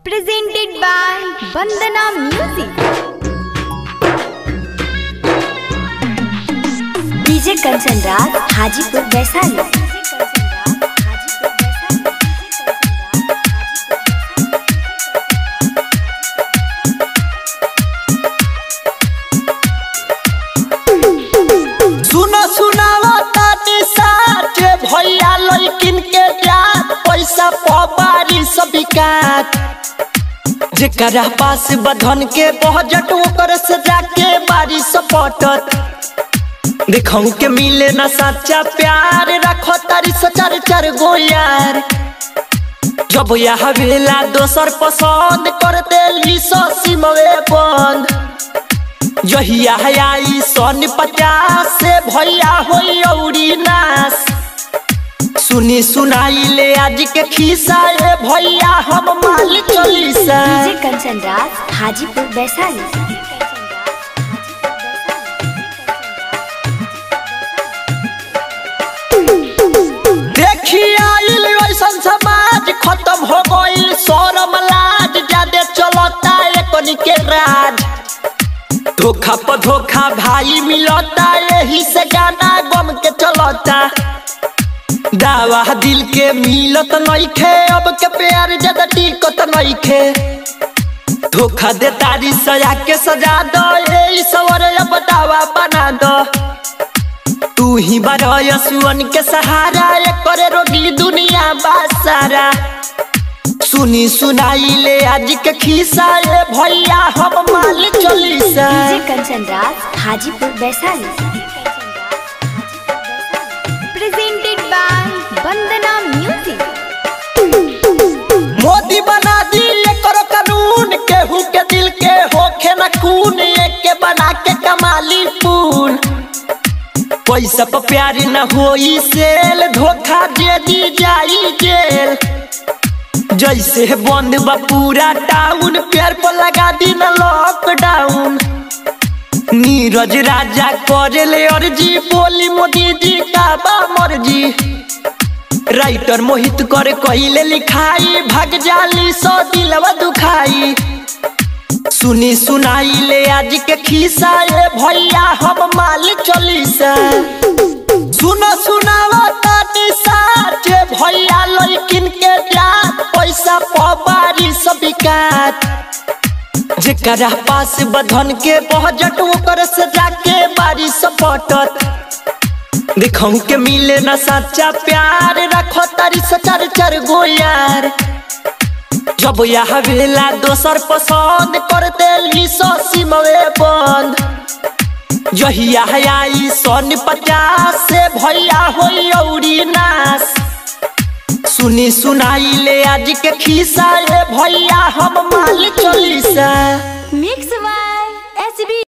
presented by Bandana Music. DJ Kanchan Raj Hajipur Vaishali सुनो सुनावा तानी साचे भैया लइकिन के जात पैसा पबारी सब काट जेकरा पास बधन के बजट ओकर से जाके बारी सपटत देखऊ के मिले ना सच्चा प्यार रखो तारी सचार चार गो यार जब यह वेला दोसर पसंद कर देली सो सिमवे बंद जहिया आई सन पचास से भैया होई औरी नास सुनी सुनाई ले आज के खिस्सा ए भैया हम माल चलीसा डीजे कंचन राज हाजीपुर वैशाली देखी आइल ऐसन समाज खत्म हो गइल शरम लाज जादे चलता एकनी के राज धोखा पर धोखा भाई मिलता यही से गाना गम के चलता दावा दिल के मिलत नइखे अब के प्यार ज्यादा टिकत नइखे धोखा दे तारी सजा के सजा दो ए सवर अब दावा बना दो तू ही बरय सुअन के सहारा ये करे रोगी दुनिया बासारा सुनी सुनाई ले आज के खिस्सा ए भैया हम माल चलीसा DJ Kanchan Raj Hajipur Vaishali Presented by Bandana Music. Modi बना दी करो कानून केहू के दिल के होखे न खून एक के बना के कमाली पून पैसा पर प्यार न होई सेल धोखा दे दी जाई जेल जैसे बंद बा पूरा टाउन प्यार पर लगा दी न लॉकडाउन नीरज राजा करे ले अर्जी बोली मोदी जी का बा मर्जी राइटर मोहित कर कहिले लिखाई भाग जाली सो दिलवा दुखाई सुनी सुनाई ले आज के खिस्सा ए भैया हम माल चलीसा सुनो सुनावा तानी साचे भैया लइकिन के जात पैसा पबारी सब काट जेकरा पास बधन के बजट ओकर से जाके बारी सपटत देखऊ के मिले ना सच्चा प्यार रखो तारी सचार चार गो यार जब यह वेला दोसर पसंद कर देली सो सिमवे बंद जहिया आई सन पचास से भैया होई औरी नास सुनी सुनाई ले आज के खिस्सा ए भैया हम माल चलीसा Mix by SB